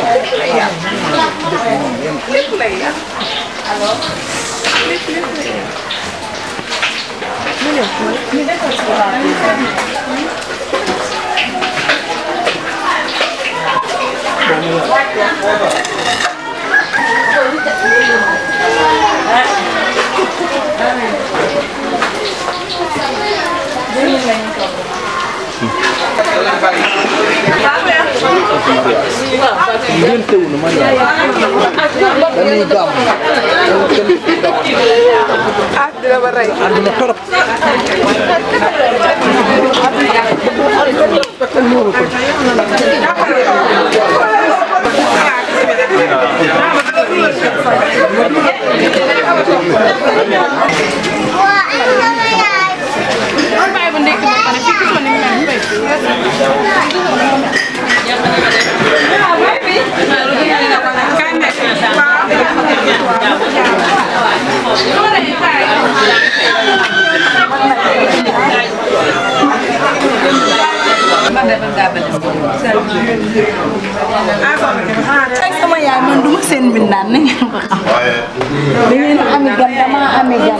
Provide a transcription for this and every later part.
lépp lay yàq lépp lépp lay yàq ngénte wu nu ma yaay dañuy gàmm ah dina ma rey àdduna torop ay sama yaay man duma seen mbindaan na ngeen ko xam da ngeen ami gan dama ami gan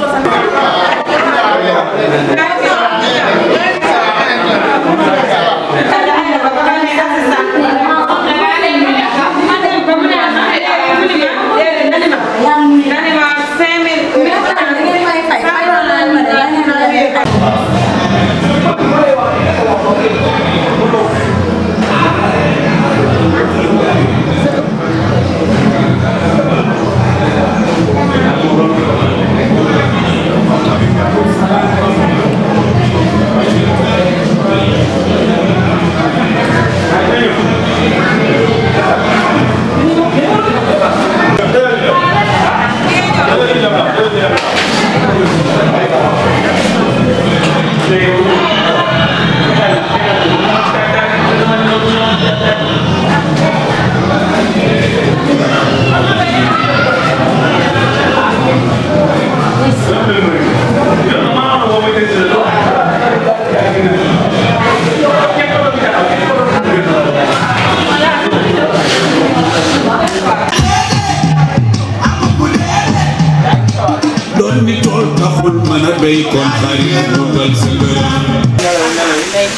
doon ni tool taxul mën a béy kon xarit mu dal sa ngërëm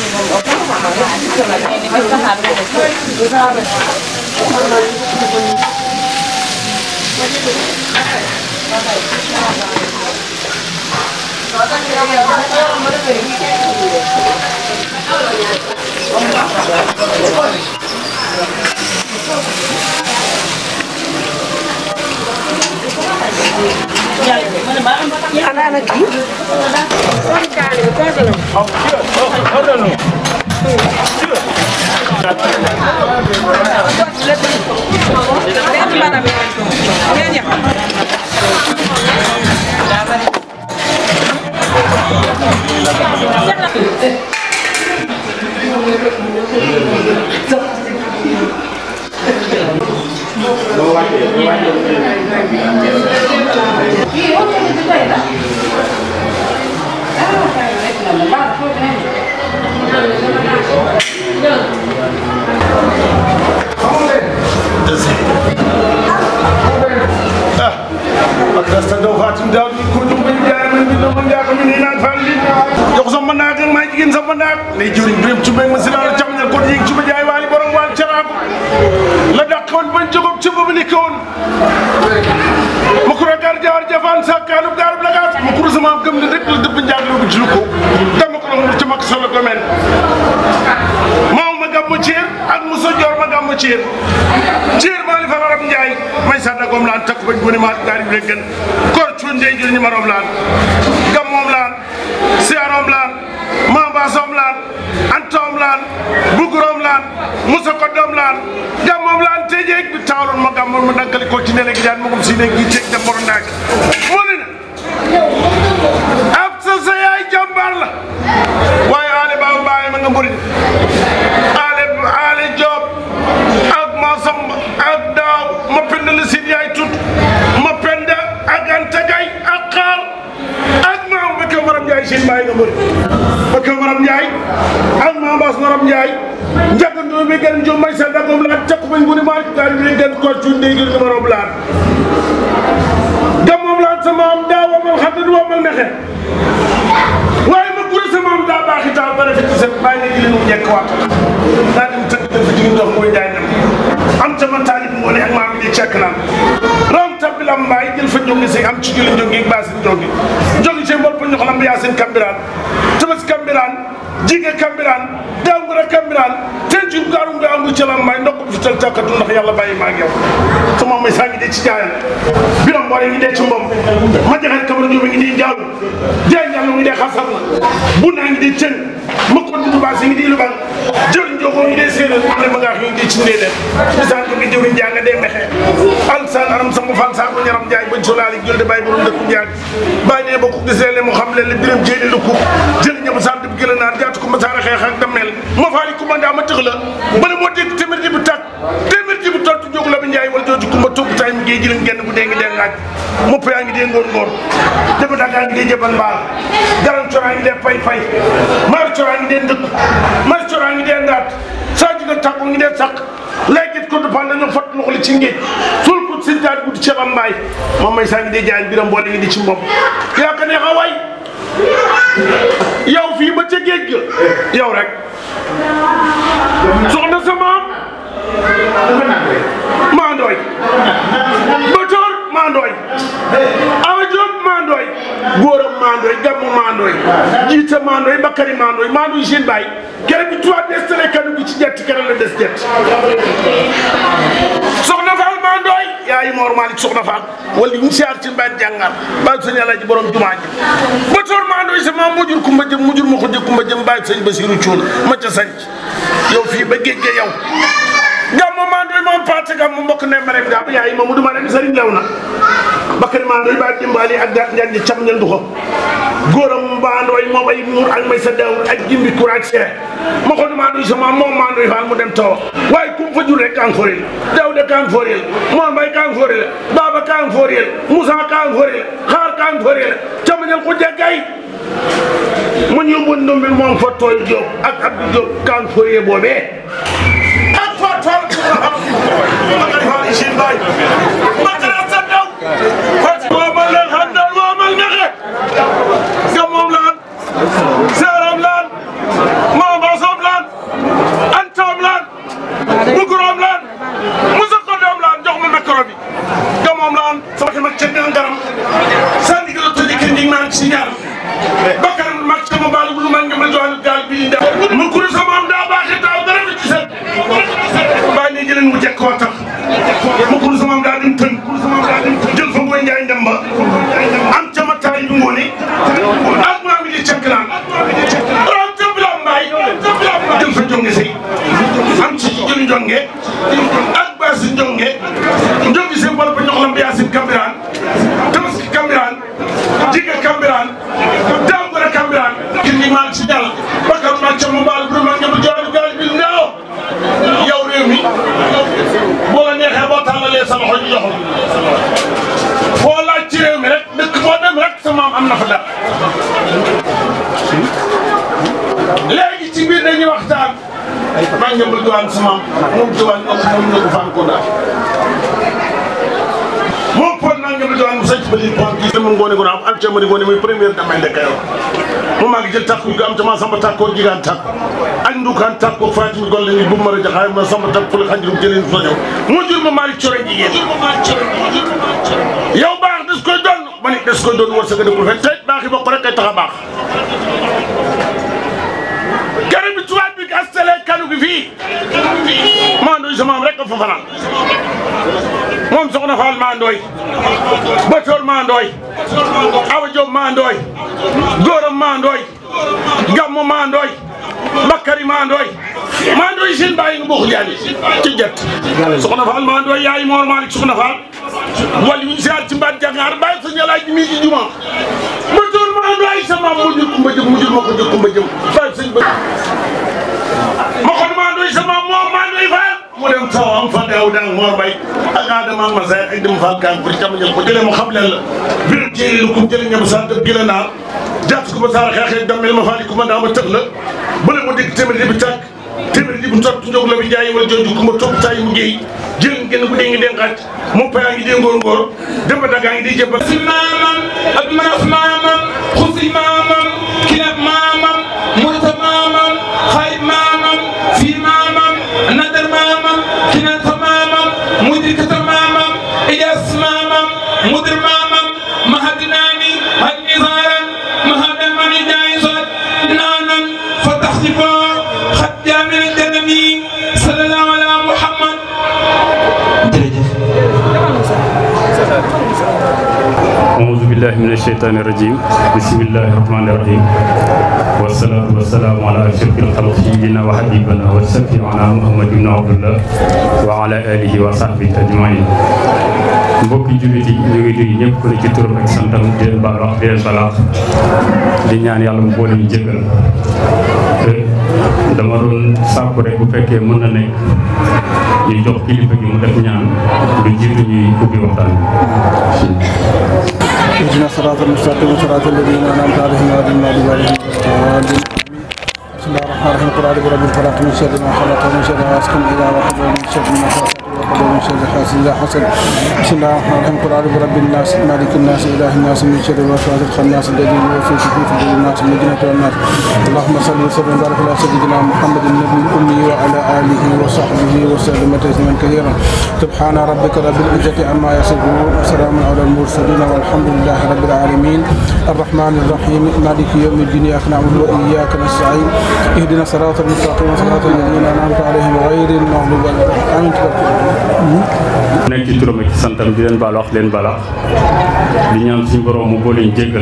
ana ana kii Rasta do fatim daw ni ko dum ben jaay man bi do man jaay ko min ina fandi jox sama naak ak may jigin sama naak lay juri brem ci mbeng ma sinal jamñal ko ying ci ma jaay wali borom wal carako la dakkoon bañ jogob ci bu ni koon ma ko gar jaar jafan sakanu garub la gas ma ko sama gëm ne rek la depp njaag lu ci lu ko dama ko mu ci mak solo ko men maw ma gammu ciir ak muso jor ma gammu ciir ciir ma li fa arab njaay may sadda gom laan takk bañ boni ma gaari bi gën kor cuun ndey jël ñi marom laan gam moom laan siarom laan mambasom laan antom laan bugurom laan muso koddom laan gam moom laan tejeeg bi tawlon ma gam ma dankali ko ci nene gi jaan mogum si ne gi teeg dem moro naak moni na ab sa sa yaay jàmbaar la waaye aale baabu baaye ma nga mburi aale aale joob ak ma samba ak daaw ma penda la sin yaay tut ma penda ak anta gay ak xaal ak maam ba kaw maram njaay sin bàyyi nga mburi ba kaw maram Ndiaye ak Mame Bass Ngorom Ndiaye njàkkandoo bi gën jo may sa dagom laat caq bañ guni maa daal bi gën ko cu ndéegi numéro bu laat gamoom laat sama am daa wamal xadd du wamal nexe waaye ma gure sama am daa baaxi taal ba rafet ci set bàyyi ne jëlee mu njëkk waat daa dem tëdd dem fi jigéen dox mooy Ndiaye dem am sama taalib ngoone ak maam di cekk naan ram tabbi lam mbaay jël fa njongi si am ci jëli njongi ak baasin njongi njongi ci mbol pa ñox lam yaa seen kambiraan tabas kambiraan jige kambiraan dangura kambiraan ten ci gaarum nga angu ci lam mbaay ndokk fi tal takkatu ndax yàlla bàyyi maa ak yow sama may saa ngi dee ci jaayal biram mboore ngi dee ci mbom ma jaxal kamara njóobe ngi dee njaalu jaay njàllo ngi dee xasar na bu naa ngi dee cën ma ko dudu baasi ngi dee lu ban jël njogoo ngi dee séeréer am ne ma ngaa ngi dee ci ndéedéer bisaan ko ngi jëwriñ jaa nga dee mexe alsaan aram sama fan saa ko ñaram jaay bañ solaali jël de bàyyi borom dëkku njaag bàyyi ne ba ku gisee le mu xam leen le biram jéene lu kub jël ñëpp sant bi gëla naar jaatu ko ma saara xeex ak dameel ma faali commanda ma tëx la bala moo dégg téeméer ji bu tàkk téeméer ji bu tott jógu la bi njaay wala jooju kumba topp tay mi ngi jëlim genn bu dee ngi dee ngaaj mopp yaa ngi dee ngóor ngóor dëbb dagaa ngi dee jëbal mbaal garan coraa ngi dee pay pay mar coraa ngi dee ndëkk mar coraa ngi dee ndaat saa jigal tàkko ngi dee sàq léegi ko du pan dañoo fat loxo li ci ngéej sul ko si daal guddi ceeb am mbaay moom may saa ngi dee jaay biram boole ngi di ci mbopp yaa ko neex a way yow fii ba ca géej ga yow rek soxna sa maam maa ndooy bëtoor maa ndooy awa Jóob maa ndooy góoram maa ndooy gammu maa ndooy jiita maa ndooy bakkari maa ndooy maa ndooy seen baay kere bi tubaab des tele kanu gi ci jett kere la des jett soxna faal maa ndooy yaayi moor maalik soxna faal wala ñu siyaar ci mbaat jàngar baay sëñ Alaaji borom jumaa ji bëtoor maa ndooy sa maam mujur kumba jëm mujur ma ko jëg kumba jëm baay sëñ Basiru Cuun ma ca sanc yow fii ba géej ga yow gàmmu maandoy moom paate gàmmu mbokk ne ma rek gàmmu yaay Mamadou ma ne sëriñ lew na Bakary maandoy ba dimbaali ak daat njaan ji cam ñal du ko góoram maandoy moom ay muur ak may sa dawr ak jimbi kur ak see ma ko maandoy sama moom maandoy faal mu dem tawa waaye kum fa jur rek kan forel Dawda kan forel Mor Mbay kan forel Baba kan forel Moussa kan forel xaar kan forel cam ñal ko jaggay mu ñu bu ndombil moom fa tooy Diop ak Abdou Diop kan forel boobee Bakar mag sama baal bu lu mag nga ma jox gaal bi mu kuru sama am daa baaxee daaw dara fi ci set bàyyi ne jëleen mu jekk waa tax ma kuru sama am daa dem tën jël fa booy njaay ndem ba am ca ma taay bi ngoone ak maa mi di cekk naan ram ca bila mbaay jël fa jonge sey am ci jëli jonge ak baasi jonge njongi sey wala ba ñox lam bi yaasin kambiraan tabaski kambiraan jiga kambiraan dangora kambiraan kindi maal ci jàll bakar ma ca ma baal bu ma nga ma jox gaal bi ndaaw yow réew mi boo la neexee boo tàllalee sa loxo ñu jox la foo laaj ci réew mi rek dëkk boo dem rek sa maam am na fa dara léegi ci biir dañuy waxtaan maa ngi bëgg waan sa maam moom diwaan ñoo ko moom ñoo ko faan ko daal moom pon naa ngi bëgg waan mu sanc ba lii pon kii sama ngoone ko am am ca ma di ngoone muy première damay ndekk yow moom maa ngi jël takku ga am ca maa samba takkoo jigaan takku ak ndukaan takku Fatim Golle ni bu ma la jaxaay ma samba takku fële xanjirum jëleen fa ñëw mu jur ma Malick Coro jigéen yow baax des koy doon ma ni des koy doon war sa gën a ko fen tey baax yi bokk rek kay tax a baax garab bi tubaab bi astale kanu gi fii maandooy sa maam rek a fa fanaan moom soxna Fall maandooy Batoor maandooy Awa Diop maandooy Góoram maandooy Gammu maandooy Bakari maandooy maandooy seen bàyyi nga buux jaani ci jet soxna Fall maandooy yaay Moor Malick soxna Fall wala ñu siyaar ci mbaat jangaar bàyyi sa ñalaaj mi ci juma Batoor maandooy sa maam mu jur kumba jëm mu jur ma ko jur kumba jëm bàyyi sëñ ba ma kon maandooy sa maam moom maandooy Fall mu dem taw am fa daaw dang Mor Bay ak Adama ak Masay ak dem Fall kan pour cam ñal ko jëlee mu xam leen la biir jéeri lu kum jëlee ñam sa dëgg la naar jàtt ko ba saara xeexee dammel ma faali ko ma daa ma tëx la bële mu dégg téeméer bi tàkk téeméer ji bu tot njog la bi jaay wala jooju ku ma topp saa yi mu géey jël ngeen ku dee ngi den xaaj moom payaa ngi dee ngóor ngóor demba dagaa ngi di jëmba si maamam ak maaf maamam xusi maamam kilab maamam murta maamam xarit maamam fii maamam nadar maamam kinata maamam mudirkata maamam ijaas maamam mudir maamam mahadinaani hal nizaaran mahadan mani jaayisat naanan fataxsibo xat jaamil janami sallallahu ala muhammad أعوذ بالله من الشيطان الرجيم بسم الله الرحمن الرحيم والصلاة والسلام على أشرف الخلق سيدنا وحبيبنا وشفيعنا محمد بن عبد الله وعلى آله وصحبه أجمعين mbokki jullit yi ñu ngi nuyu ñëpp ku ne ci turam ak santam di leen baal wax di leen balaax di ñaan yàlla mu boole ñu jëgal dama doon sàkku rek bu fekkee mën na nekk ñu jox kilifa gi mu def ñaan lu jiitu ñuy ubbi waxtaan bi اهدنا الصراط المستقيم صراط الذين انعمت عليهم غير المغضوب عليهم ولا الضالين بسم الله الرحمن الرحيم قل اعوذ برب الفلق من شر ما خلق ومن شر غاسق اذا وقب ومن شر النفاثات وقب ومن شر حاسد اذا حسد بسم الله الرحمن الرحيم قل اعوذ برب الناس مالك الناس اله الناس من شر الوسواس الخناس الذي يوسوس في صدور الناس من الجنه والناس اللهم صل وسلم وبارك على سيدنا محمد النبي الامي وعلى اله وصحبه وسلم تسليما كثيرا سبحان ربك رب العزه عما يصفون وسلام على المرسلين والحمد لله رب العالمين الرحمن الرحيم مالك يوم الدين اياك نعبد واياك نستعين اهدنا الصراط المستقيم صراط الذين انعمت عليهم غير المغضوب عليهم امين nekk ci turam ak ci santam di leen baal wax leen balaax di ñaan suñu borom mu boole ñu jéggal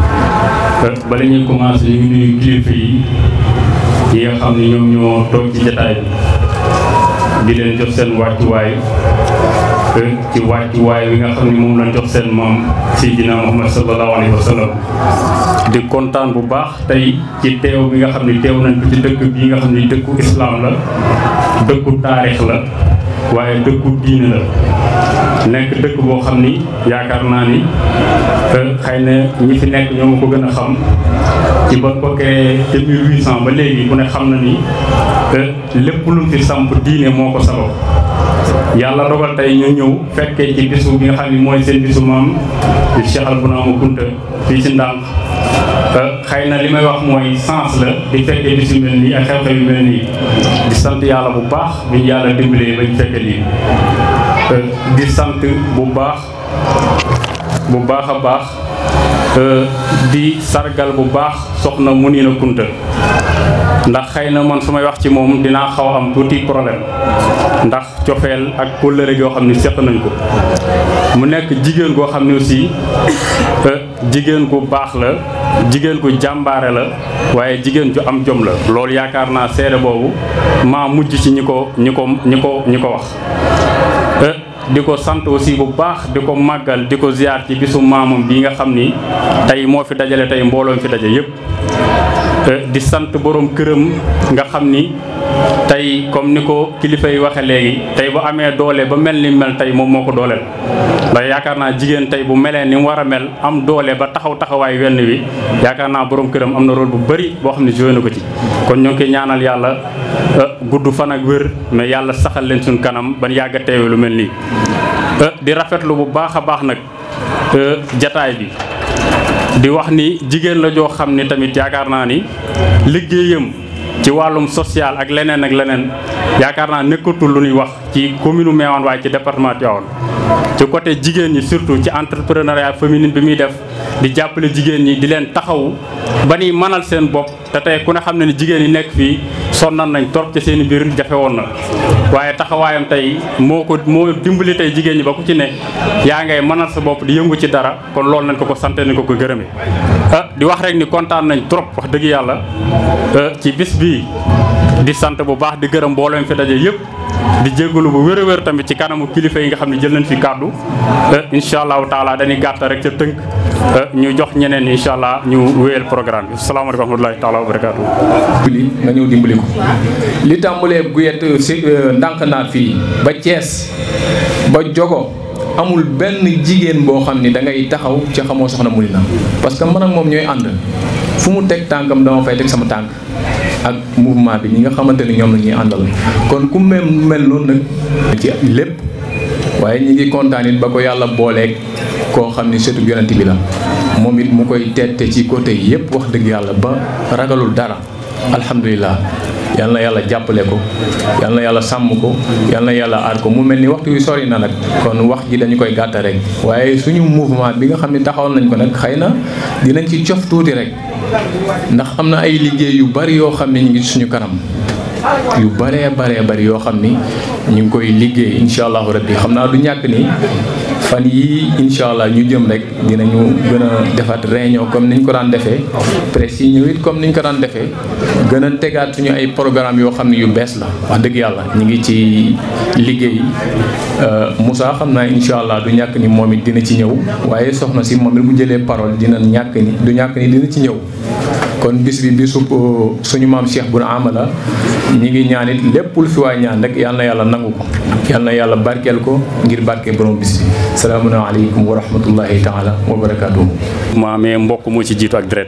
bala ñuy commencé ñu ngi nuyu kilifa yi yi nga xam ne ñoom ñoo toog ci jataay bi di leen jox seen wàccuwaay ci wàccuwaay wi nga xam ne moom lañ jox seen maam Seydina Muhammad sallallahu alayhi wa sallam di kontaan bu baax tey ci teew bi nga xam ne teew nañ ko ci dëkk bii nga xam ne dëkku islaam la dëkku taarix la waaye dëkku diine la nekk dëkk boo xam ni yaakaar naa ni xëy na ñi fi nekk ñoo ma ko gën a xam ci ba ko créé te 1800 ba léegi ku ne xam na ni lépp lu fi samp diine moo ko sabab yàlla dogal tey ñu ñëw fekkee ci bisu bi nga xam ni mooy seen bisu maam di Cheikh Albounama Kounta fii ci Ndànk xëy na li may wax mooy sens la di fekkee bisu mel nii ak xew-xew yu mel nii di sant yàlla bu baax bi ñu yàlla dimbalee bañ fekke lii di sant bu baax bu baax a baax di sargal bu baax soxna Mounina Kounta ndax xëy na man su may wax ci moom dinaa xaw am tuuti problème ndax cofeel ak kóllëre goo xam ne seq nañ ko mu nekk jigéen goo xam ne aussi jigéen gu baax la jigéen gu jàmbaare la waaye jigéen ju am jom la loolu yaakaar naa seede boobu maa mujj ci ñi ko ñi ko ñi ko ñi ko wax di ko sant aussi bu baax di ko màggal di ko ziar ci bisu maamam bi nga xam ni tey moo fi dajale tey mbooloo fi daje yépp di sant borom këram nga xam ni tey comme ni ko kilifa yi waxe léegi tey bu amee doole ba mel ni mel tey moom moo ko dooleel ndax yaakaar naa jigéen tey bu melee ni mu war a mel am doole ba taxaw taxawaay wenn wi yaakaar naa borom këram am na rôle bu bëri boo xam ne joué na ko ci kon ñoo ngi koy ñaanal yàlla gudd fan ak wér mais yàlla saxal leen suñ kanam ban yàgg a teewe lu mel nii di rafetlu bu baax a baax nag jataay bi di wax ni jigéen la joo xam ni tamit yaakaar naa ni liggéeyam ci wàllum social ak leneen ak leneen yaakaar naa nekkatul lu ñuy wax ci commune Meouane waaye ci département Tivaouane ci côté jigéen ñi surtout ci entrepreneuriat féminin bi muy def di jàppale jigéen ñi di leen taxawu ba ni mënal seen bopp te tey ku ne xam ne ni jigéen ñi nekk fii sonnan nañ torop ci seen biir jafe woon na waaye taxawaayam tey moo ko moo dimbali tey jigéen ñi ba ku ci ne yaa ngay mënal sa bopp di yëngu ci dara kon loolu nañ ko ko sante nañ ko ko gërëme ah di wax rek ni kontaan nañ trop wax dëgg yàlla ci bis bii di sant bu baax di gërëm mbooloo fi daje yëpp di jégalu bu wér a wér tamit ci kanamu kilifa yi nga xam ne jël nañ fi kàddu incha allahu taala dañuy gàtt rek ca tënk ñu jox ñeneen incha allah ñu wéyal programme bi salaamaaleykum wa rahmatulahi taala wa barakaatu. dimbali nga ñëw dimbali ko li tàmbalee guyet si ndànk naat fii ba Thiès ba Jogo amul benn jigéen boo xam ni da ngay taxaw ci xamoo soxna Mounina parce que man ak moom ñooy ànd fu mu teg tànkam dama fay teg sama tànk ak mouvement bi ñi nga xamante ni ñoom la ñuy àndal kon ku mel mel noonu nag ci lépp waaye ñi ngi kontaan it ba ko yàlla booleeg koo xam ni sëtu yonent bi la moom it mu koy teete ci côté yépp wax dëgg yàlla ba ragalul dara alhamdulilah yal na yàlla jàppale ko yal na yàlla sàmm ko yal na yàlla aar ko mu mel ni waxtu wi sori na nag kon wax ji dañu koy gàtta rek waaye suñu mouvement bi nga xam ne taxawal nañ ko nag xëy na dinañ ci cof tuuti rek ndax am na ay liggéey yu bari yoo xam ne ñu ngi suñu kanam yu baree baree bari yoo xam ni ñu ngi koy liggéey incha allahu rabbi xam naa du ñàkk ni fan yii incha allah ñu jëm rek dinañu gën a defaat réunion comme niñ ko daan defee presse yi ñëw it comme niñ ko daan defee gën a tegaat suñu ay programme yoo xam ne yu bees la wax dëgg yàlla ñu ngi ci liggéey Moussa xam naa incha allah du ñàkk ni moom it dina ci ñëw waaye soxna si moom it bu jëlee parole dina ñàkk ni du ñàkk ni dina ci ñëw kon bis bi bisu suñu maam Cheikh Bouna Amala ñi ngi ñaan it lépp lu fi waay ñaan rek yal na yàlla nangu ko yal na yàlla barkeel ko ngir barkeel borom bis bi salaamaaleykum wa rahmatullahi taala wa barakaatuhu. ma amee mbokk moo ci jiitu ak deret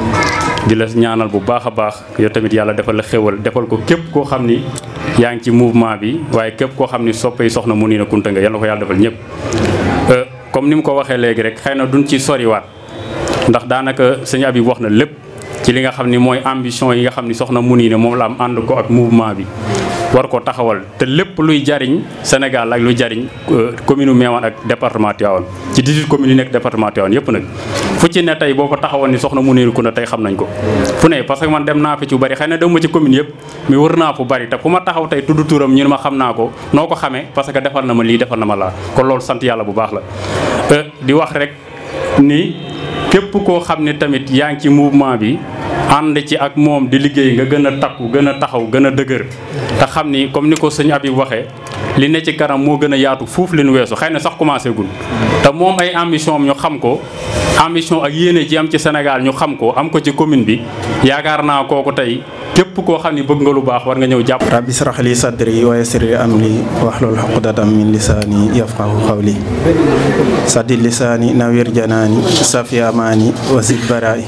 di la ñaanal bu baax a baax yow tamit yàlla defal la xéwal defal ko képp koo xam ni yaa ngi ci mouvement bi waaye képp koo xam ni soppay soxna Mounina Kounta nga yal na ko yàlla defal ñëpp. comme ni mu ko waxee léegi rek xëy na duñ ci soriwaat ndax daanaka sëñ Habib wax na lépp. ci li nga xam ni mooy ambition yi nga xam ni soxna Mounina moom la am ànd ko ak mouvement bi war ko taxawal te lépp luy jariñ Sénégal ak luy jariñ commune Meouane ak département Tivaouane ci 18 communes yi nekk département Tivaouane yëpp nag fu ci ne tey boo ko taxawoon ni soxna Mounina Kounta tey xam nañ ko fu ne parce que man dem naa fi ci bari xëy na dem ma ci commune yëpp mais wër naa fu bari te fu ma taxaw tey tudd turam ñu ne ma xam naa ko noo ko xamee parce que defal na ma lii defal na ma laa kon loolu sant yàlla bu baax la di wax rek ni képp koo xam ne tamit yaa ngi ci mouvement bi ànd ci ak moom di liggéey nga gën a takku gën a taxaw gën a dëgër te xam ni comme ni ko sëñ Habib waxee li ne ci kanam moo gën a yaatu fuuf li nu weesu xëy na sax commencé gul te moom ay ambition am ñu xam ko ambition ak yéene ji am ci Sénégal ñu xam ko am ko ci commune bi yaakaar naa kooku tey képp koo xam ni bëgg nga lu baax war nga ñëw jàpp. rabbi israh li sadri wa yassir li amri wahlul uqdatam min lisaani yafqahu qawli saddi lisaani nawir janaani safi amaani wa zid baraay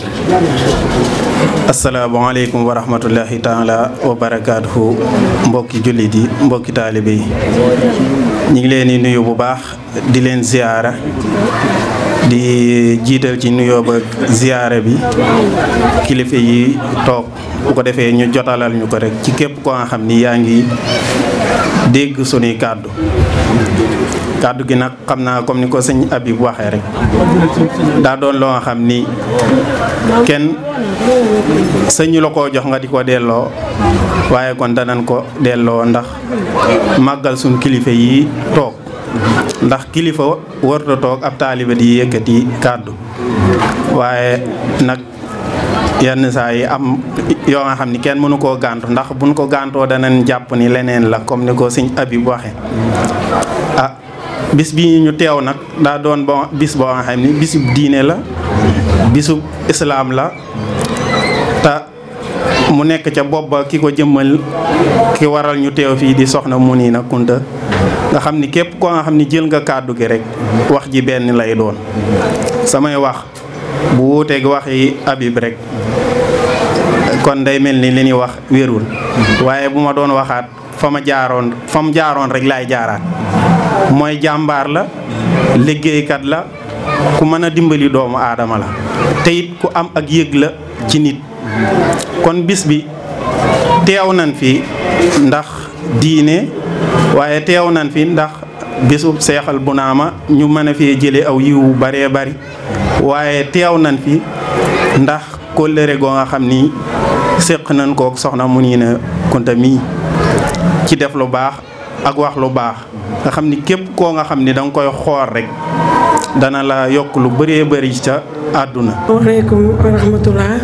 asalaamaaleykum wa rahmatullahi taala wa barakaatuhu mbokki jullit yi mbokki taalibe yi ñu ngi leen di nuyu bu baax di leen ziyaara di jiital ci nuyoo ba ziyaara bi kilifa yi toog bu ko defee ñu jotalal ñu ko rek ci képp ko nga xam ni yaa ngi dégg sunuy kàddu kàddu gi nag xam naa comme ni ko sëñ Habib waxee rek daa doon loo nga xam ni kenn sëñu la koo jox nga di ko delloo waaye kon danañ ko delloo ndax màggal suñ kilifa yi toog ndax kilifa warta toog ab taaliba di yëkkati kàddu waaye nag yenn saa yi am yoo nga xam ni kenn mënu koo gàntu ndax buñ ko gàntoo danañ jàpp ni leneen la comme ni ko sëñ Habib waxe ah bis bi ñu teew nag daa doon bon bis boo nga xam ni bisub diine la bisub islaam la te mu nekk ca bopp ba ki ko jëmmal ki waral ñu teew fii di soxna Mounina Kounta nga xam ni képp koo nga xam ni jël nga kàddu gi rek wax ji benn lay doon samay wax bu wuuteeg wax yi Habib rek kon day mel ni li ñuy wax wérul waaye bu ma doon waxaat fa ma jaaroon fa mu jaaroon rek laay jaaraat mooy jàmbaar la liggéeykat la ku mën a dimbali doomu aadama la te it ku am ak yëg la ci nit kon bis bi teew nañ fi ndax diine waaye teew nañ fi ndax bisub seexal bu naama ñu mën a fee jële aw yiwu baree bari waaye teew nañ fi ndax kóllëre goo nga xam ni séq nañ kook soxna Mounina Kounta mii ci def lu baax ak wax lu baax nga xam ni képp koo nga xam ni danga koy xool rek dana la yokk lu bëree bëri ca àdduna waaleykum wa rahmatullah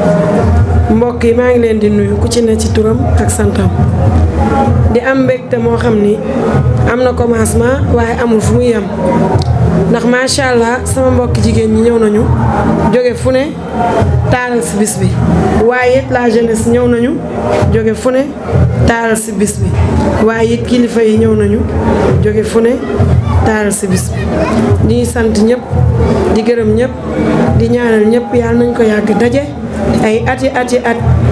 mbokk yi maa ngi leen di nuyu ku ci ne ci turam ak santam di am mbégte moo xam ni am na commencement waaye amul fu muy yem ndax macha allah sama mbokki jigéen ñi ñëw nañu jóge fu ne taaral si bis bi waaye it la jeunesse ñëw nañu jóge fu ne taaral si bis bi waaye it kilifa yi ñëw nañu jóge fu ne taaral si bis bi ñuy sant ñëpp di gërëm ñëpp di ñaanal ñëpp yàlla nañ ko yàgg daje ay ati ati at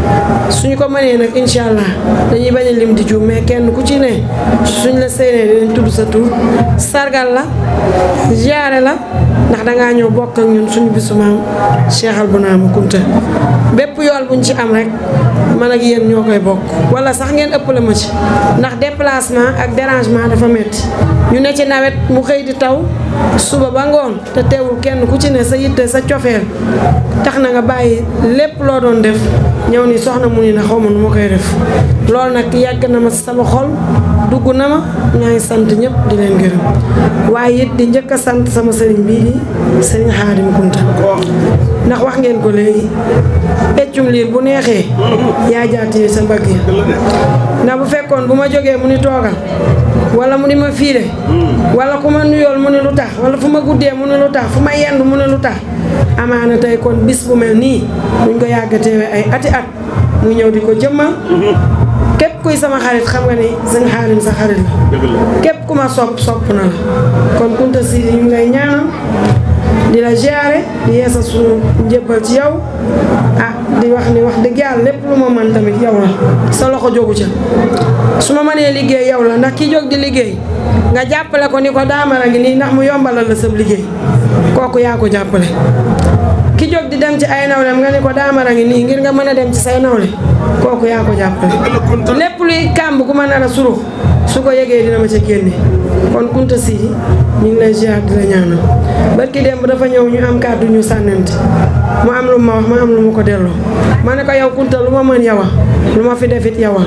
suñu ko mënee nag incha allah dañuy bañ a lim di juum mais kenn ku ci ne suñ la séenee dinañ tudd sa tur sargal la ziare la ndax dangaa ñëw bokk ak ñun suñu bisu maam Cheikh Albounama Kounta bépp yool buñ ci am rek man ak yéen ñoo koy bokk wala sax ngeen ëppale ma ci ndax déplacement ak dérangement dafa metti ñu ne ci nawet mu xëy di taw suba ba ngoon te teewul kenn ku ci ne sa yitte sa cofeel tax na nga bàyyi lépp loo doon def ñëw ni soxna mu ni na xaw ma nu ma koy def loolu nag yàgg na ma sama xol dugg na ma ñaa ngi sant ñëpp di leen gërëm waaye it di njëkk a sant sama sëriñ bii di sëriñ Xaadim Kunta ndax wax ngeen ko léegi peccum liir bu neexee yaa jaatee sa mbagg ya ndax bu fekkoon bu ma jógee mu ni toogal wala mu ni ma fiire wala ku ma nuyool mu ni lu tax wala fu ma guddee mu ni lu tax fu ma yendu mu ni lu tax amaana tey kon bis bu mel nii buñ ko yàgg teewee ay ati at mu ñëw di ko jëmmal képp kuy sama xarit xam nga ni sëñ Xaadim sa xarit la képp ku ma sopp sopp na la kon Kunta Sidi ñu ngi lay ñaanal di la ziare di yeesa suñu njëbbal ci yow ah di wax ni wax dëgg yàlla lépp lu ma mën tamit yow la sa loxo jógu ca su ma mënee liggéey yow la ndax ki jóg di liggéey nga jàppale ko ni ko daamara ngi nii ndax mu yombalal la sab liggéey kooku yaa ko jàppale ki jóg di dem ci ay nawlem nga ni ko daamara ngi nii ngir nga mën a dem ci say nawle kooku yaa ko jàppale lépp luy kàmb gu ma nar a surux su ko yëgee dina ma ca génne kon Kunta Sidi ñu ngi lay ziar di la ñaanal barki démb dafa ñëw ñu am kàddu ñu sànnante mu am lu ma wax ma am lu ma ko delloo ma ne ko yow Kunta lu ma mën yow lu ma fi defit yow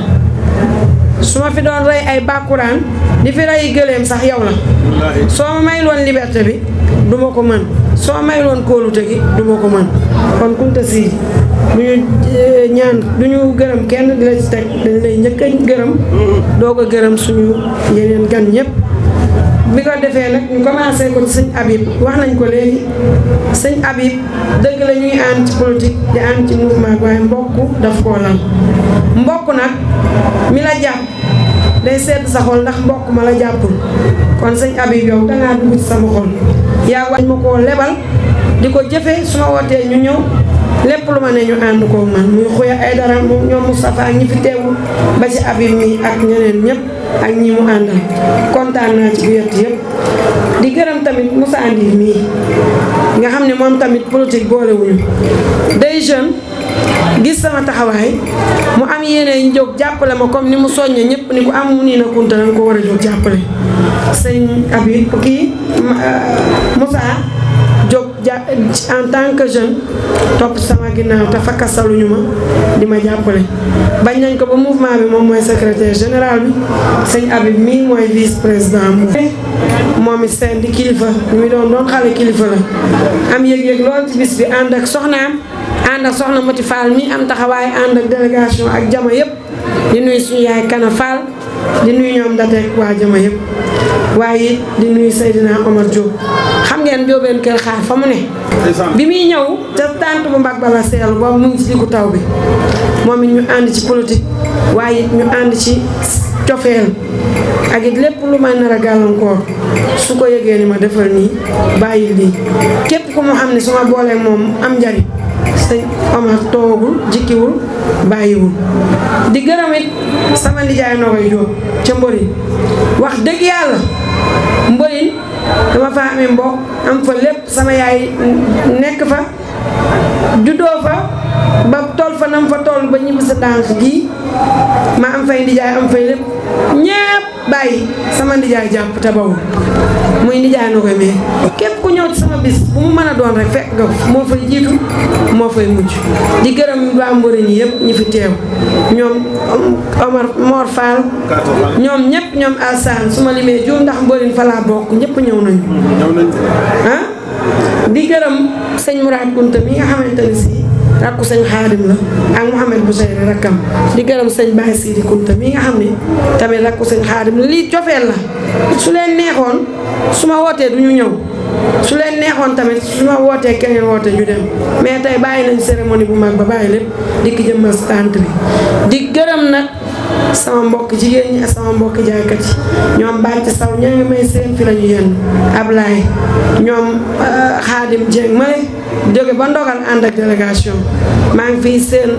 su ma fi doon rey ay bàkkuraan di fi rey gëléem sax yow la soo ma may loon liberté bi du ma ko mën soo ma may loon kóolute gi du ma ko mën kon Kunta Sidi du ñu ñaan du ñu gërëm kenn di la ci teg dañ lay njëkk a gërëm doog a gërëm suñu yeneen gan ñëpp bi ko defee nag ñu commencé ko sëñ Habib wax nañ ko léegi sëñ Habib dëgg la ñuy ànd ci politique di ànd ci mouvement waaye mbokk daf koo lal mbokk nag mi la jàpp day sedd sa xol ndax mbokk ma la jàppul kon sëñ Habib yow dangaa dugg ci sama xol yaa wañ ma koo lebal di ko jëfee su ma wootee ñu ñëw lépp lu ma ne ñu ànd ko man muy xuya ay dara moom ñoom Moustapha ak ñi fi teewul ba ci Habib mi ak ñeneen ñëpp ak ñi mu àndal kontaan naa ci bu yett yëpp di gërëm tamit Moussa Ndir mii nga xam ne moom tamit politique boolewuñu day jeune gis sama taxawaay mu am yéene jóg jàppale ma comme ni mu soññee ñëpp ni ku am mu nii na Kunta danga ko war a jóg jàppale sëñ Habib kii Moussa jóg ja en tant que jeune topp sama ginnaaw te fakkasaluñu ma di ma jàppale bañ nañ ko ba mouvement bi moom mooy secrétaire général bi sëñ Habib mii mooy vice président mu moom it seen di kilifa ñu muy doon doon xale kilifa la am yëg-yëg lool ci bis bi ànd ak soxnaam ànd ak soxna Mati Fall mi am taxawaay ànd ak délégation ak jama yëpp di nuyu suñu yaay Kana Fall di nuyu ñoom dateek waa jama yëpp waaye it di nuyu Seydina Omar Diop xam ngeen jóobeen kër xaar fa mu ne bi muy ñëw te tànt bu mbag bala seelu boobu mu ngi ci diggu taw bi moom it ñu ànd ci politique waaye it ñu ànd ci cofeel ak it lépp lu may nar a gàllankoor su ko yëgee ni ma defal nii bàyyi lii képp ku mu xam ne su ma boolee moom am njariñ sëñ Omar toogul jikkiwul bàyyiwul di gërëm it sama nijaay Nogoy Jóob ca Mborin wax dëgg yàlla Mborin dama fa amee mbokk am fa lépp sama yaay nekk fa juddoo fa ba tool fa nam fa tool ba ñibbi sa dànk gii ma am fay ndijaay am fay lépp ñépp bàyyi sama ndijaay jàpp te bawul muy ndijaay na koy mais képp ku ñëw ci sama bis bu mu mën a doon rek fekk nga moo fay jiitu moo fay mujj di gërëm waa Mborin yi yëpp ñi fi teew ñoom Omar Mor Fall ñoom ñëpp ñoom Alsaan su ma limee juum ndax Mborin fa laa bokk ñëpp ñëw nañu ah di gërëm sëñ Mourad Kunta mi nga xamante ne si rakku sëñ Xaadim la ak Mouhamed Bouchayri rakkam di gërëm sëñ Baye Sidi Kunta mi nga xam ne tamit rakku sëñ Xaadim la lii cofeel la su leen neexoon su ma wootee du ñu ñëw su leen neexoon tamit su ma wootee keneen woote ñu dem mais tey bàyyi nañ cérémonie bu mag ba bàyyi lépp di ki jëmmal tànt bi di gërëm nag sama mbokk jigéen ñi ak sama mbokk jaaykat yi ñoom bàcc saw ña ngi may seen fi la ñu yenn Ablaye ñoom Xaadim Dieng male jóge ba ndogal ànd ak délégation maa ngi fii seen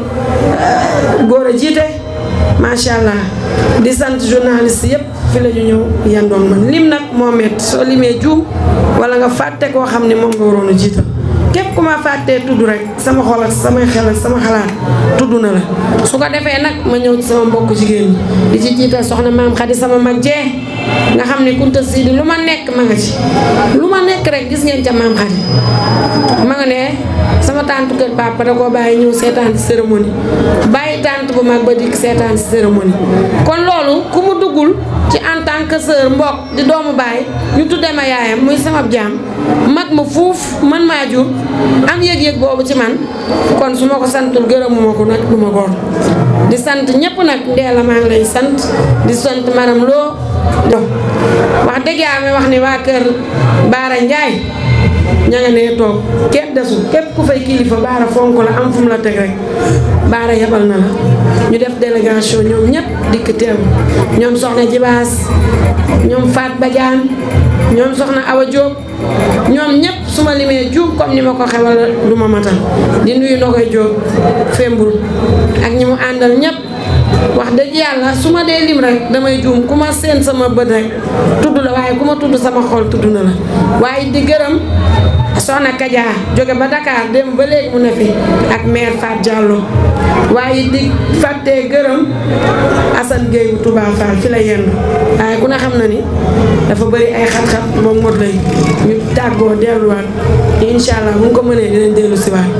góor a jiite macha allah di sant journaliste yëpp fi la ñu ñëw yandoon man lim nag moo métti soo limee juum wala nga fàtte koo xam ne moom nga waroon a jiital képp ku ma fàttee tudd rek sama xol ak samay xel ak sama xalaat tudd na la su ko defee nag ma ñëw ci sama mbokk jigéen ñi di ci jiital soxna maam Xadi sama mag jee nga xam ne kunta siidi lu ma nekk ma nga ci lu ma nekk rek gis ngeen ca maam Xadi ma nga ne sama tante kër papa da koo bàyyi ñëw seetaan ci cérémonie bàyyi tante bu mag ba dikk seetaan ci cérémonie kon loolu ku mu duggul ci en tant que sœur mbokk di doomu baay ñu tuddee ma yaayam muy sama jaam mag ma fuuf man maa jur am yëg-yëg boobu ci man kon su ma ko santul gërëmuma ko nag du ma góor di sant ñëpp nag ndee la maa ngi lay sant di sant maram loo do wax dëgg yaa mi wax ni waa kër Baara Njaay ña nga nee toog kenn desul képp ku fay kilifa Baara fonk la am fu mu la teg rek Baara yebal na la ñu def délégation ñoom ñëpp dikk teew ñoom soxna Jibaas ñoom Faat Badiane ñoom soxna Awa Diop ñoom ñëpp su ma limee juum comme ni ma ko xewal du ma matal di nuyu Nogoy Diop Fembul ak ñi mu àndal ñëpp wax dëgg yàlla su ma dee lim rek damay juum ku ma seen sama bët rek tudd la waaye ku ma tudd sama xol tudd na la waaye di gërëm soxna Kaja jóge ba Dakar dem ba léegi mu ne fi ak maire Fat Diallo waaye di fàttee gërëm Assane Gueye bu Touba Fall fi la yendu waaye ku ne xam na ni dafa bëri ay xat-xat moom mot lay ñu tàggoo delluwaat incha allah bu ñu ko mënee dinañ dellu si waat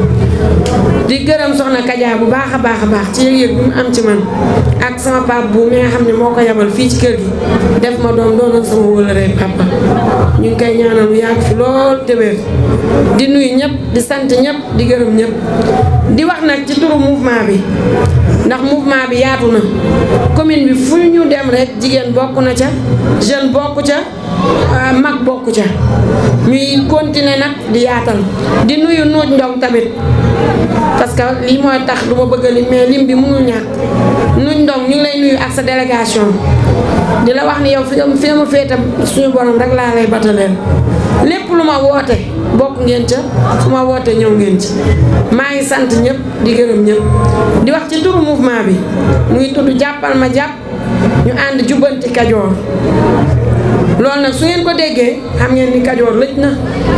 di gërëm soxna Kaja bu baax a baax a baax ci yëg-yëg bi mu am ci man ak sama pap bu mi nga xam ne moo ko yabal fii ci kër gi def ma doom doonoon sama wëlëree papa ñu ngi koy ñaanal mu yàgg fi lool te wér di nuyu ñëpp di sant ñëpp di gërëm ñëpp di wax nag ci turu mouvement bi ndax mouvement bi yaatu na commune bi fu ñu dem rek jigéen bokk na ca jeune bokk ca mag bokk ca ñuy continuer nag di yaatal di nuyu nuuj ndong tamit parce que lii mooy tax du ma bëgg a lim mais lim bi mënul ñàkk nuuj ndong ñu ngi lay nuyu ak sa délégation di la wax ni yow fi nga fi nga ma féete suñu borom rek laa lay bataleel lépp lu ma woote bokk ngeen ca fu ma woote ñëw ngeen ci maa ngi sant ñëpp di gërëm ñëpp di wax ci turu mouvement bi muy tudd jàppal ma jàpp ñu ànd jubbanti kajoor loolu nag su ngeen ko déggee xam ngeen ni kajoor lëj na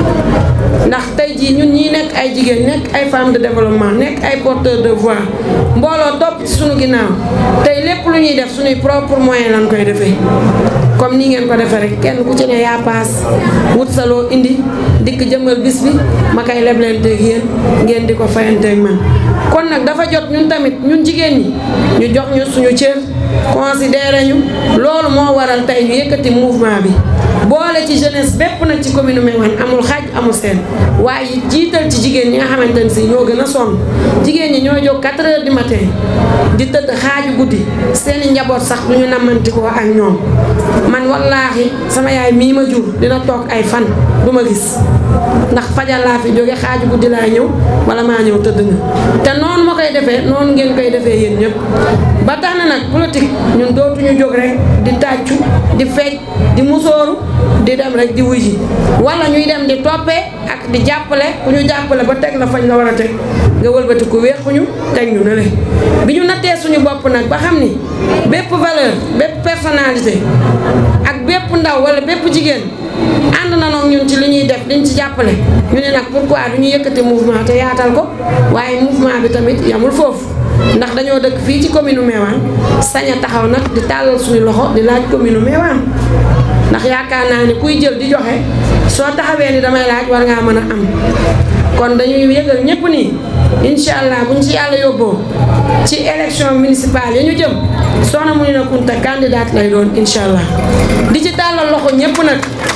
ndax tey jii ñun ñii nekk ay jigéen nekk ay femmes de développement nekk ay porteurs de voix mbooloo topp ci suñu ginnaaw tey lépp lu ñuy def suñuy propre moyen lañ koy defee comme nii ngeen ko defee rek kenn ku ci ne yaa paas wut sa loo indi dikk jëmmal bis bi ma koy leblenteeg yéen ngeen di ko fayanteeg man kon nag dafa jot ñun tamit ñun jigéen ñi ñu jox ñu suñu cër considéré ñu loolu moo waral tey ñu yëkkati mouvement bi boole ci jeunesse bépp nag ci commune Meouane amul xaaj amul seen waaye jiital ci jigéen ñi nga xamante ne si ñoo gën a sonn jigéen ñi ñoo jóg 4 heures du matin di tëdd xaaju guddi seeni njaboot sax du ñu namantikoo ak ñoom man wallaahi sama yaay mii ma jur dina toog ay fan du ma gis ndax fajal laa fi jóge xaaju guddi laa ñëw wala maa ñëw tëdd na te noonu ma koy defee noonu ngeen koy defee yéen ñëpp ba tax na nag politique ñun dootuñu jóg rek di tàccu di fecc di musóoru di dem rek di wuy ji wala ñuy dem di toppee ak di jàppale ku ñu jàppale ba teg la fañ la war a teg nga wëlbati ku weexuñu teg ñu ne le bi ñu nattee suñu bopp nag ba xam ni bépp valeur bépp personnalité ak bépp ndaw wala bépp jigéen ànd na noog ñun ci li ñuy def liñ ci jàppale ñu ne nag pourquoi du ñu yëkkati mouvement te yaatal ko waaye mouvement bi tamit yamul foofu ndax dañoo dëkk fii ci commune Meouane sañ a taxaw nag di tàllal suñu loxo di laaj commune Meouane ndax yaakaar naa ni kuy jël di joxe soo taxawee ni damay laaj war ngaa mën a am kon dañuy yëgal ñëpp nii incha allah buñ ci yàlla yóbboo ci élection municipale yi ñu jëm Soxna Mounina Kounta candidate lay doon incha allah di ci tàllal loxo ñëpp nag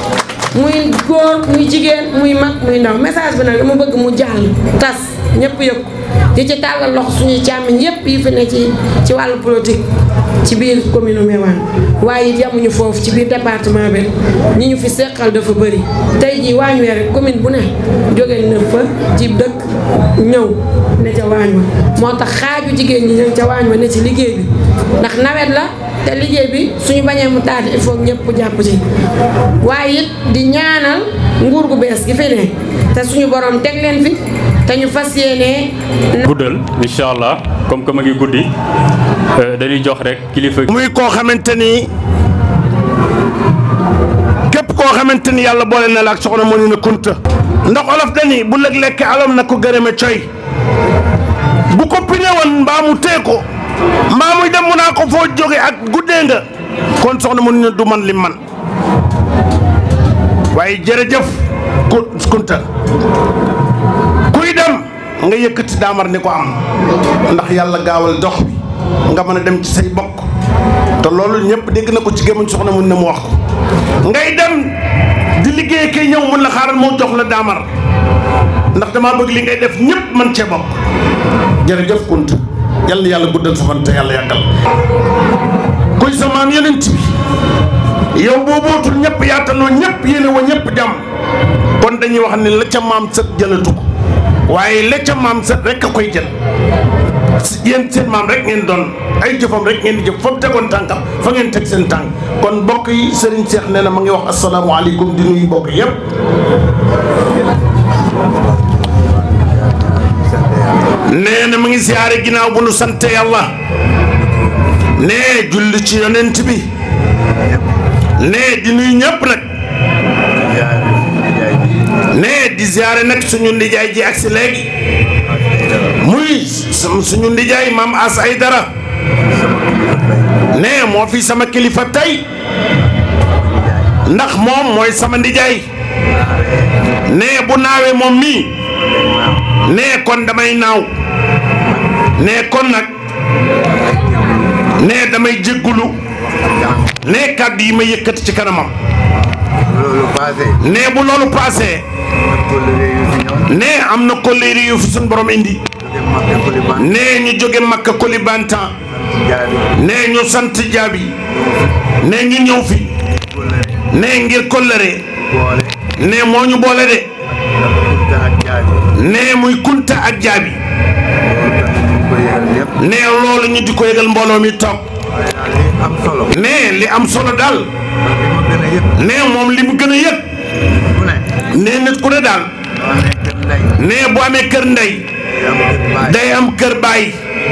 muy góor muy jigéen muy mag muy ndaw message bi nag dama bëgg mu jàll tas ñëpp yëg di ci tàllal loxo suñuy càmmiñ yëpp yi fi ne ci ci wàllu politique ci biir commune Meouane waaye it yamuñu foofu ci biir département bi ñi ñu fi seqal dafa bëri tey jii waañ wee rek commune bu ne jóge na fa ci dëkk ñëw ne ca waañ wa moo tax xaaju jigéen ñi ñëw ca waañ wa ne ci liggéey bi ndax nawet la te liggéey bi suñu bañee mu taati il faut ñëpp jàpp ci waaye it di ñaanal nguur gu bees gi fi ne te suñu borom teg leen fi te ñu fas yéenee guddal incha allah comme que ma ngi guddi dañuy jox rek kilifa. muy koo xamante ni képp koo xamante ni yàlla boole na la ak soxna mu ni na kunta ndax olof dani bu lëg lekk alom na ko gërëme coy bu ko pine woon mbaa mu tee ko mbaa muy dem mu naa ko foo jóge ak guddee nga kon soxna mu ni na du man li man waaye jërëjëf ku kunta kuy dem nga yëkkati daamar ni ko am ndax yàlla gaawal dox bi nga mën a dem ci say bokk te loolu ñëpp dégg na ko ci gémmiñ soxna mun na mu wax ko ngay dem di liggéey kay ñëw mun la xaaral moo jox la daamar ndax damaa bëgg li ngay def ñëpp man cee bokk jërëjëf kunt yal na yàlla guddal sa fan te yàlla yàggal kuy sa maam yonent bi yow boo bootul ñëpp yaataloo ñëpp yéene wa ñëpp jàmm kon dañuy wax ne la ca maam sët jëlatu ko waaye la ca maam sët rek a koy jël yéen seen maam rek ngeen doon ay jëfam rek ngeen di jëf fa mu tegoon tànkam fa ngeen teg seen tànk kon mbokk yi Serigne Cheikh nee na ma ngi wax asalaamaaleykum di nuyu mbokk yëpp. nee na mu ngi siyaare ginnaaw bu nu sant yàlla nee julli ci yonent bi nee di nuyu ñëpp nag nee di siyaare nag suñu ndijaay ji agsi léegi muy suñu ndijaay maam as ay dara nee moo fi sama kilifa tey ndax moom mooy sama ndijaay nee bu naawee moom mii nee kon damay naaw nee kon nag nee damay jéggulu nee kàddu yi ma yëkkati ci kanamam nee bu loolu paasee nee am na kolléeri yu fi suñ borom indi nee ñu jóge makka kolibantan nee ñu sant jaabi nee ñu ñëw fi nee ngir kollëre nee moo ñu boole de nee muy kunta ak jaabi nee loolu ñu di ko yëgal mbooloo mi toog nee li am solo daal nee moom li mu gën a yëg nee nit ku ne daal nee bu amee kër ndey day am kër baay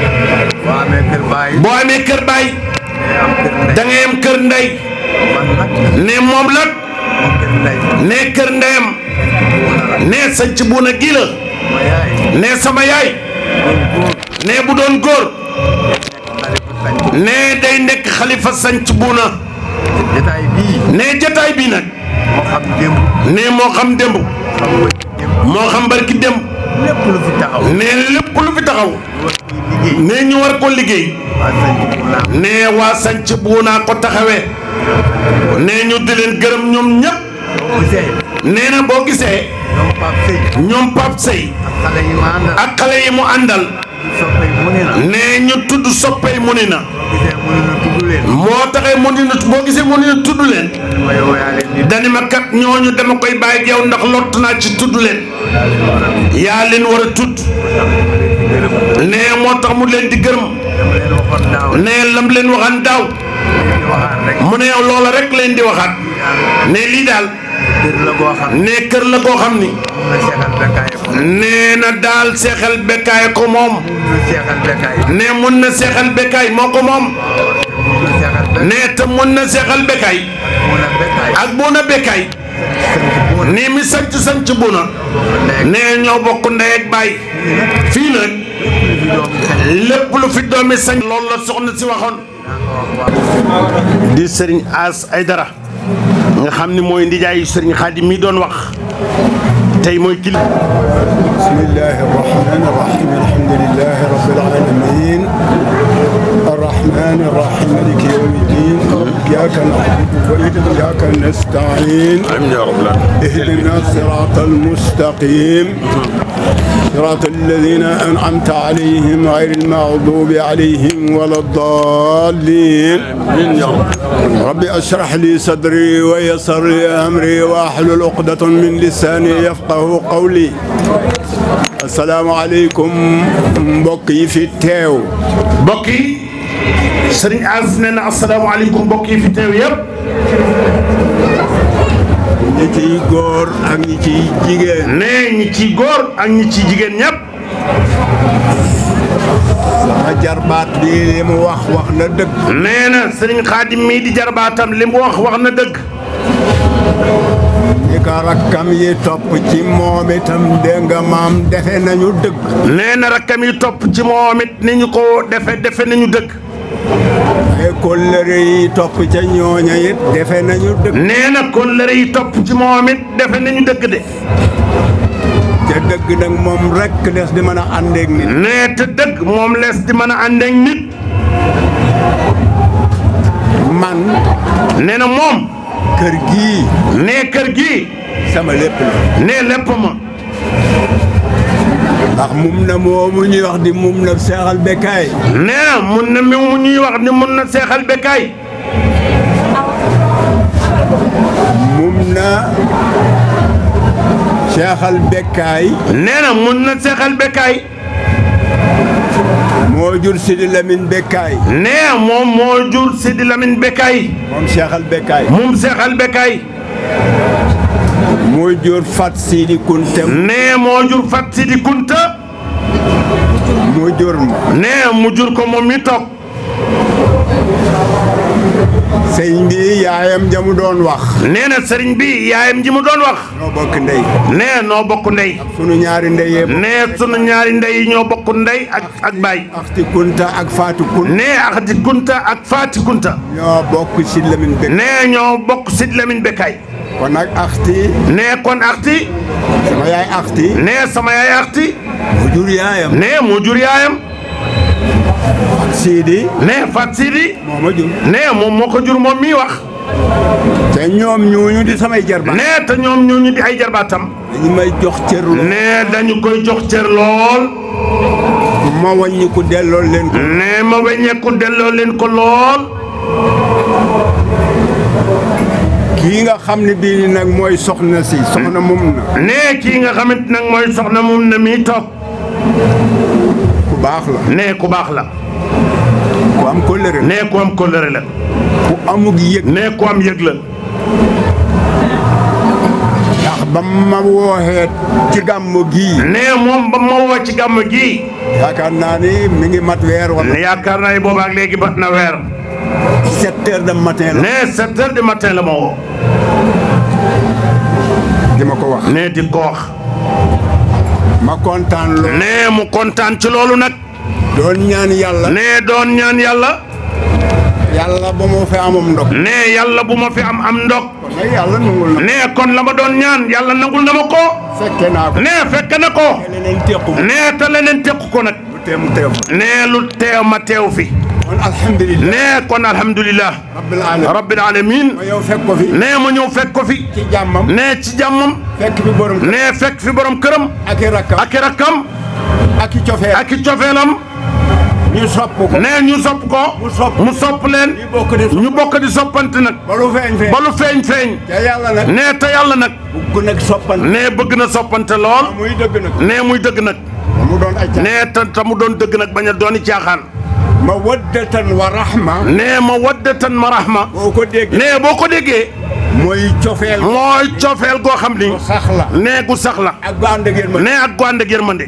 boo amee kër baay da ngay am kër ndey nee moom la nee kër ndeyam nee sanc buuna gii la nee sama yaay nee bu doon góor nee day nekk xalifa sanc buuna nee jataay bii nag nee moo xam démb moo xam barki démb nee lépp lu fi taxaw nee ñu war ko liggéey nee waa sanc buuna ko taxawee nee ñu di leen gërëm ñoom ñëpp nee na boo gisee ñoom Pape Sey ak xale yi mu àndal nee ñu tudd soppey mu ni na moo taxee mu ni na boo gisee mu ni na tudd leen dani ma kat ñooñu dama koy bàyyi yow ndax lott naa ci tudd leen yaa leen war a tudd nee moo tax mu leen di gërëm nee lam leen waxaan daaw mu ne yow loola rek leen di waxaat ne lii daal ne kër la goo xam ni nee na daal seexal bekkaay ko moom ne mun na seexal bekkaay moo ko moom ne te mun na seexal bekkaay ak buuna bekkaay nii mi sanc sanc buuna ne ñoo bokk ndey ak baay fii nag lépp lu fi doomi sanc loolu la soxna si waxoon di sëriñ As Aydara nga xam ni mooy ndijaayu sëriñ Xaadim mi doon wax tey mooy kili bismillahi arrahmani irrahim alhamdulilahi rabbil alamin الرحمن الرحيم مالك يوم الدين إياك نعبد وإياك نستعين اهدنا الصراط المستقيم صراط الذين أنعمت عليهم غير المغضوب عليهم ولا الضالين رب اشرح لي صدري ويسر لي أمري واحلل عقدة من لساني يفقه قولي asalaamaaleykum mbokk yi fi teew. mbokk yi sëriñ As nee na asalaamaaleykum mbokk yi fi teew yëpp ñi ciy góor ak ñi ciy jigéen nee ñi ciy góor ak ñi ciy jigéen ñëpp sama jarbaat bi li mu wax wax na dëgg nee na sëriñ xaadim mii di jarbaatam li mu wax wax na dëgg ñi ko rakkam yi topp ci moom itam dégg nga maam defe nañu dëgg nee na rakkam yi topp ci moom it ni ñu ko defe defe nañu dëgg ay kóllëre yi topp ca ñooña it defe nañu dëgg nee na kóllëre yi topp ci moom it defe nañu dëgg de ca dëgg nag moom rekk des di mën a àndeek nit nee te dëgg moom lees di mën a ànd ak nit man nee na moom kër gii nee kër gii sama lépp la nee lépp ma ndax mum na moomu ñuy wax di mum na seexal bekkaay nee na mun na mi mu ñuy wax ni mun na seexal bekkaay mum na seexal bekkaay nee na mun na seexal bekkaay moo jur Sidi Lamine bekkaay nee moom moo jur Sidi Lamine bekkaay moom seexal bekkaay moom seexal bekkaay moo jur Fat Sidi Kunte nee moo jur Fat Sidi Kunta mu jur ma nee mu jur ko moom mi toog sëñ bi yaayam jamu doon wax nee na sëriñ bi yaayam ji mu doon wax noo bokk ndey nee noo bokk ndey sunu ñaari ndeyee nee sunu ñaari ndey ñoo bokk ndey ak ak baay Axti Kunta ak Faatu Kunta nee Axti Kunta ak Faati Kunta ñoo bokk Sidi Lamine bekkaay nee ñoo bokk Sidi Lamine bekkaay kon nag Axti nee kon Axti sama yaay Axti nee sama yaay Axti mu jur yaayam nee mu jur yaayam Sidi nee Fat Sidi moo ma jur nee moom moo ko jur moom mii wax te ñoom ñooñu di samay jarbaat nee te ñoom ñooñu di ay jarbaatam dañu may jox cër lool nee dañu koy jox cër lool ma wàññi ko delloo leen ko nee ma weññeeku delloo leen ko lool kii nga xam ne bii nag mooy soxna si soxna mum na nee kii nga xamante nag mooy soxna moom na mii toog ku baax la nee ku baax la ku am kóllëre la nee ku am kóllëre la ku amug yëg nee ku am yëg la ndax ba ma wooxee ci gàmmu gii nee moom ba ma woo ci gàmm gii yaakaar naa ni mi ngi mat weer wala ne yaakaar naa ne boobaak léegi bat na weer sept heures de matin la nee sept heures du matin la ma woo di ma ko wax nee di ko wax ma kontaan lool nee mu kontaan ci loolu nag doon ñaan yàlla nee doon ñaan yàlla yàlla ba moo fi amam ndog nee yàlla bu ma fi am am ndog kon nag yàlla nangul na nee kon la ma doon ñaan yàlla nangul na ma ko fekke naa ko nee fekk na ko leneen tequ ma nee te leneen teq ko nag bu teem teew nee lu teew ma teew fi kon alhamdulilah nee kon alhamdulilah rabbil alamin rabbil alamin ma yow fekk ko fi nee ma ñëw fekk ko fi ci jàmmam nee ci jàmmam fekk fi borom nee fekk fi borom këram ak i rakkam ak i rakkam ak i cofeel ak i cofeelam ñu sopp ko nee ñu sopp ko mu sopp mu sopp leen ñu bokk di ñu bokk di soppante nag ba lu feeñ feeñ ba lu feeñ feeñ te yàlla nag nee te yàlla nag bugg nag soppante nee bëgg na soppante lool muy dëgg nag nee muy dëgg nag mu doon ay nee te te mu doon dëgg nag bañ a dooni caaxaan ma waddatan wa rahma nee ma waddatan ma rahma boo ko dégg nee boo ko déggee mooy cofeel mooy cofeel goo xam ni sax la nee gu sax la ak gu ànd ak yéen ma nee ak gu ànd ak yërmande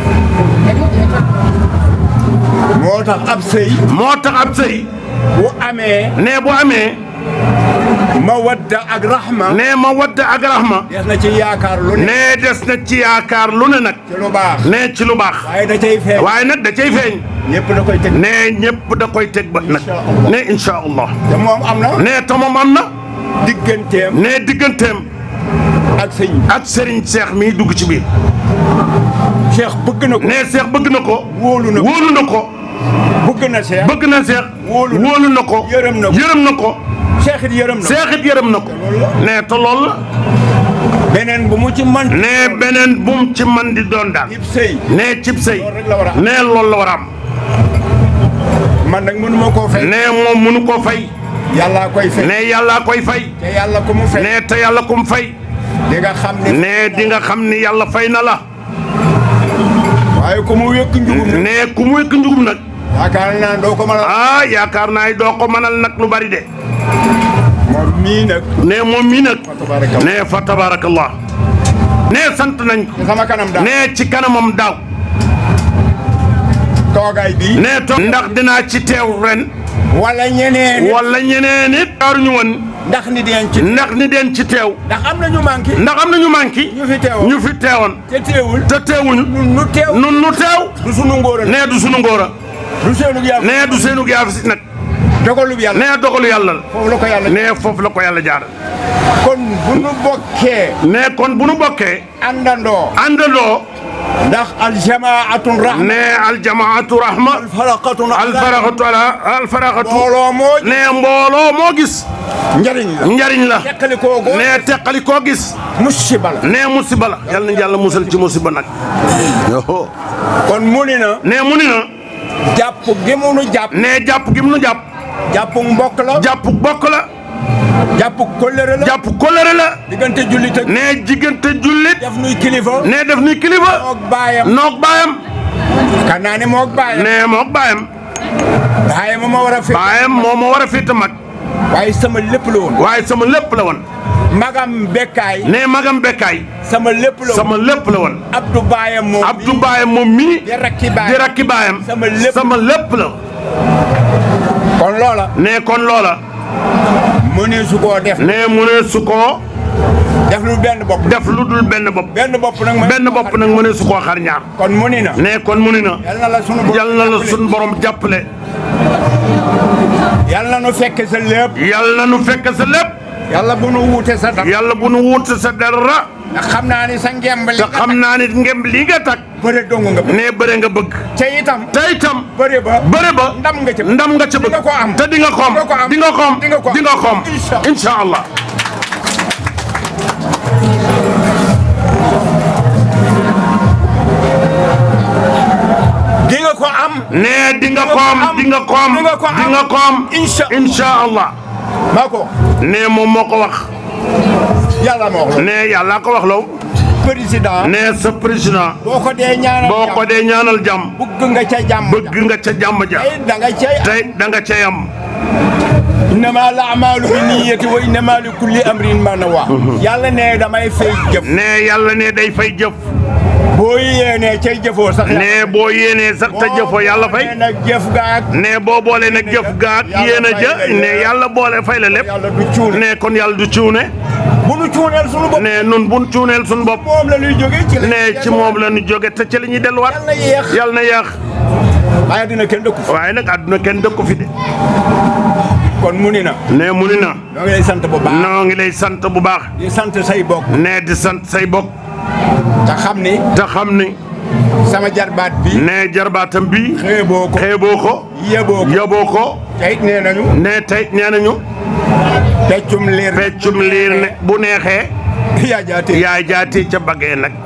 moo tax ab sëy moo tax ab sëy bu amee nee bu amee ma wadda ak rahma nee ma wadda ak rahma des na ci yaakaar lu ne nee des na ci yaakaar lu ne nag ci lu baax nee ci lu baax waaye da cay feeñ waaye nag da cay feeñ ñëpp da koy teg nee ñëpp da koy teg bët nag nee incha allah te moom am na nee te moom am na digganteem nee digganteem ak sëñ ak Serigne Cheikh mii dugg ci biir Cheikh bëgg na ko nee Cheikh bëgg na ko wóolu na ko wóolu na ko bëgg na Cheikh bëgg na Cheikh wóolu na wóolu na ko yërëm na ko yërëm na ko Cheikh it yërëm na ko Cheikh it yërëm na ko nee te loolu la beneen bu mu ci man nee beneen bum ci man di doon daal ib sëy nee cib sëy loolu rek la war a am nee loolu la war a am man nag mënuma koo fay nee moom mënu koo fay yàllaa koy fay nee yàllaa koy fay te yàlla ko mu fay nee te yàlla ku mu fay di nga xam ne nee di nga xam ni yàlla fay na la waaye ko mu wékk njugum nag nee ku mu wékk njugum nag yaakaar naa doo ko mën a ah yaakaar naa doo ko mënal nag lu bari de moom mii nag ne moom mii nag ne fa tabarakallah ne sant nañ ko sama kanam daal ne ci kanamam daaw toogaay bi ne to ndax dinaa ci teew ren wala ñeneen wala ñeneen it jaaruñu woon ndax ni deen ci ndax ni den ci teew ndax am na ñu manqué ndax am na ñu manqué ñu fi teewoon ñu fi teewoon te teewul te teewuñu nun nu teew nun nu teew du sunu ngóora ne du sunu ngóora du seenu yaa ne du seenu gaafis nag dogalub yàlla ne dogalu yàlla la foofu la ko yàlla ne foofu la ko yàlla jaar kon bu nu bokkee ne kon bu nu bokkee àndandoo àndandoo ndax aljamaatun rahma ne aljamaatu rahma alfaraqatun alfaraxatu ala alfaraxatu mbooloo moo ne mbooloo moo gis njariñ la njariñ la teqali koo goo ne teqali koo gis musiba la ne musiba la yal nañu yàlla musal ci musiba nag yoo kon mu ni na ne mu ni na jàpp gi mu nu jàpp ne jàpp gi mu nu jàpp jàpp mbokk la jàpp bokk la jàpp kóllëre la jàpp kóllëre la diggante jullit ak ne diggante jullit def nuy kilifa ne def ni kilifa moog baayam noog baayam kan naa ne moog baayam ne moog baayam baayam ma war a fi baayam moo ma war a féete mag waaye sama lépp la woon waaye sama lépp la woon magam bekkaay ne magam bekkaay sama lépp la woon sama lépp la woon Abdou baayam moom Abdou baayam moom mii di rakki di baayam rakki baayam sama lépp sama lépp la kon loola ne kon loola mu ne su koo def ne mu ne su koo def lu benn bopp def lu dul benn bopp benn bopp nag ma benn bopp nag mu ne su koo xar ñaar kon mu ni na ne kon mu ni na yal na la sunu borom yal na la sun borom jàppale yal na nu fekk sa lépp yal na nu fekk sa lépp yàlla bu nu wuute sa dara yàlla bu nu wut sa dara ndax xam naa ni sa ngemb li te xam naa ni ngemb lii nga takk bëre dong nga bëgg ne bëre nga bëgg te itam te itam bëre ba bëre ba ndam nga ca ndam nga ca bëgg nga ko am. te di nga xoom Di nga ko am. di nga xoom Di nga ko am. di nga xoom Incha Allah. incha allah di nga ko am ne di nga Di nga ko xoom am. di nga xoom Di nga ko am. di nga xoom Incha incha allah maa ko ne moom moo ko wax yàlla ma wax la ne yàlla ko wax law président ne sa président boo ko dee ñaanal boo ko dee ñaanal jàmm bëgg nga ca jàmm bëgg nga ca jàmm ja tey da nga cay tey da nga cay am innama al amalu bi niyati wa innama li kulli amrin ma nawa yàlla ne damay fay jëf ne yàlla ne day fay jëf boo yéenee cay jëfoo sax ne boo yéenee sax te jëfoo yàlla fay nee nag jëf gaag ne boo boolee nag jëf gaag yéen a ja ne yàlla boole fay la lépp yàlla du cuune ne kon yàlla du cuune bu nu cuuneel sunu bopp ne nun bun cuuneel suñu bopp moom la ñuy jógee ci la ne ci moom la ñu jóge te ci la ñuy delluwaat yàlla yéex yàlla na yéex waaye dina kenn dëkku waaye nag àdduna kenn dëkk ko fi de kon mu ni na ne mu ni na ñoo ngi lay sant bu baax noo ngi lay sant bu baax di sant say bokk ne di sant say bokk te xam ni te xam ni sama jarbaat bi ne jarbaatam bi xeeboo ko xeeboo ko yeboo ko yoboo ko te it nee nañu ne tey nee nañu peccum liir peccum liir ne bu neexee yaa jaatee yaay jaati ca baggee nag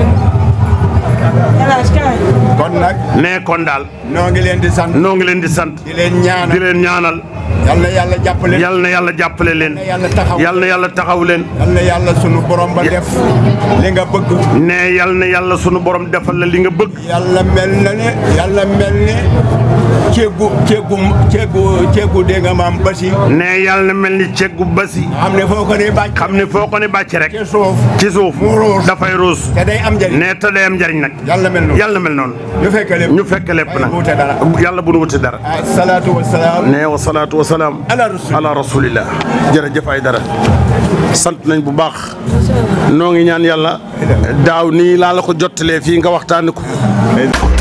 kon nag ne kon daal noo ngi leen di sant noo ngi leen di sant di leen di ñaanal leen ñaanal yal na yàlla jàppale yal na yàlla jàppale leen na yàlla taxaw yal na yàlla taxaw leen yal na yàlla sunu borom ba def li nga bëgg ne yal na yàlla sunu borom defal la li nga bëgg yàlla mel na ne yàlla mel ne ceegu ceegu ceegu ceegu dégg nga maam basi ne yal na mel ni ceggu basi xam ne foo ko ne bàcc xam ne foo ko ne bàcc rek ci suuf ci suuf mu ruus. dafay ruus te day am njëriñ ne te day am njariñ nag yàlla mel noonu yàlla mel noonu ñu fekk lépp ñu fekk lépp Waaye nag wuute dara. yàlla bu nu wuti dara asalaatu wasalaam ne wa salaatu wa salaam ala rasul ala rasulillah jërëjëf ay dara sant nañ bu baax noo ngi ñaan yàlla daaw nii laa la ko jottalee fii nga waxtaani ko